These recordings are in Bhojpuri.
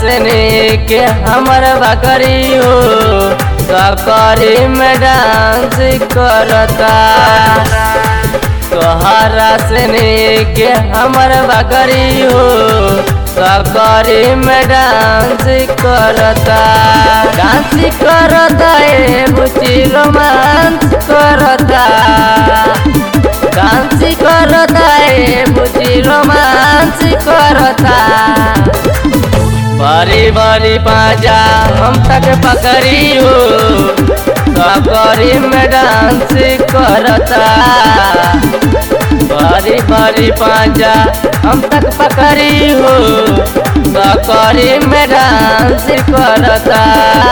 से के हमर बकरी हो सकरी में डांस करता तोहरा से के हमर बकरी हो सकरी में डांस करता डांस करता ए बुची रोमांस करता डांस करता ए बुची रोमांस करता बड़ी बड़ी पाजा हम तक पकड़ी हो सकरी में डांस करता बड़ी बड़ी पाजा हम तक पकड़ी हो सकरी में डांस करता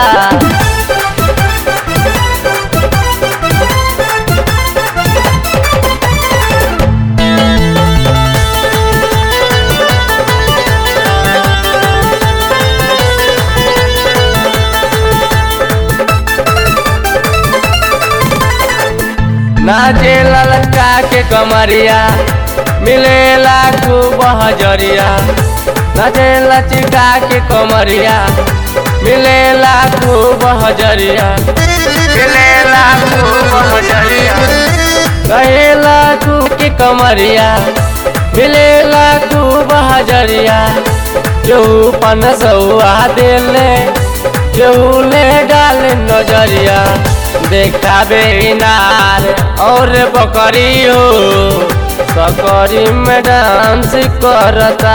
नाचे ललका के कमरिया मिलेला खूब हजरिया नाचे लचिका के कमरिया मिलेला खूब हजरिया मिलेला खूब हजरिया कहेला तू के कमरिया मिलेला खूब हजरिया केहू पन सौआ दिले केहू ले डाल नजरिया देखाबे इनार और बकरी हो सकरी में डांस करता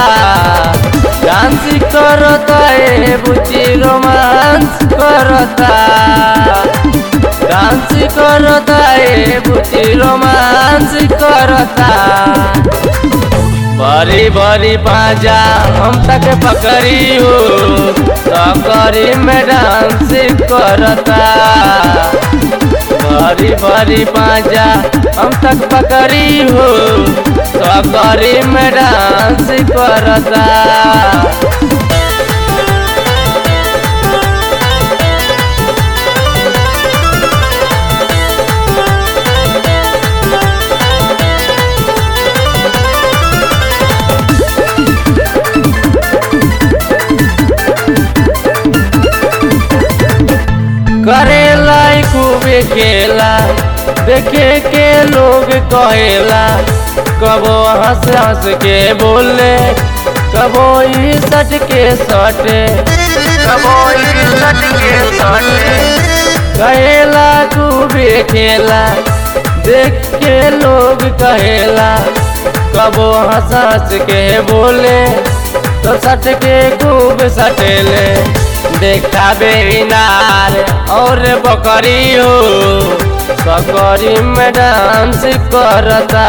डांस करता ए बुची रोमांस करता डांस करता ए बुची रोमांस करता बड़ी बड़ी पाजा हम तक पकड़ी हो सकरी में डांस करता बड़ी बड़ी पाजा हम तक पकड़ी हो सकरी में डांस करता करेला खूबे खेला देखे के लोग कहेला कबो हंस हंस के बोले कबो ई सट के सटे कबो ई सट के सटे कहेला खूबे खेला देख के लोग कहेला कबो हंस हंस के बोले तो सट के खूब सटेले देखाबे इनार और बकरी हो सकरी में डांस करता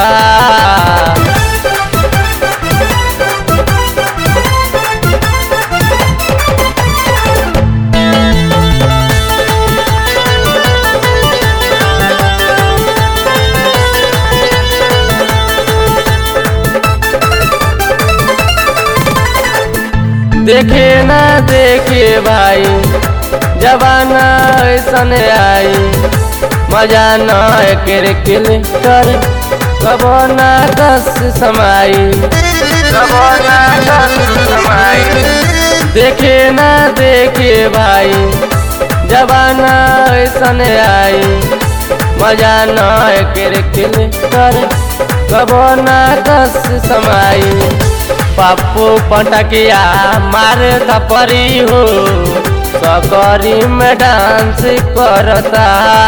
देखे ना देखे भाई जबाना ऐसन आई मजा न एकर किल कर कबो ना कस समाई कबो ना कस समाई देखे ना देखे भाई जबाना ऐसन आई मजा न एकर किल कर कबो ना कस समाई पप्पू पटकिया मार थपरी हो सकरी में डांस करता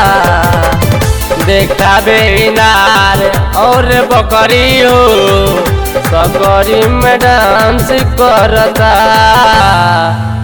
देखाबे इनार और बकरी हो सकरी में डांस करता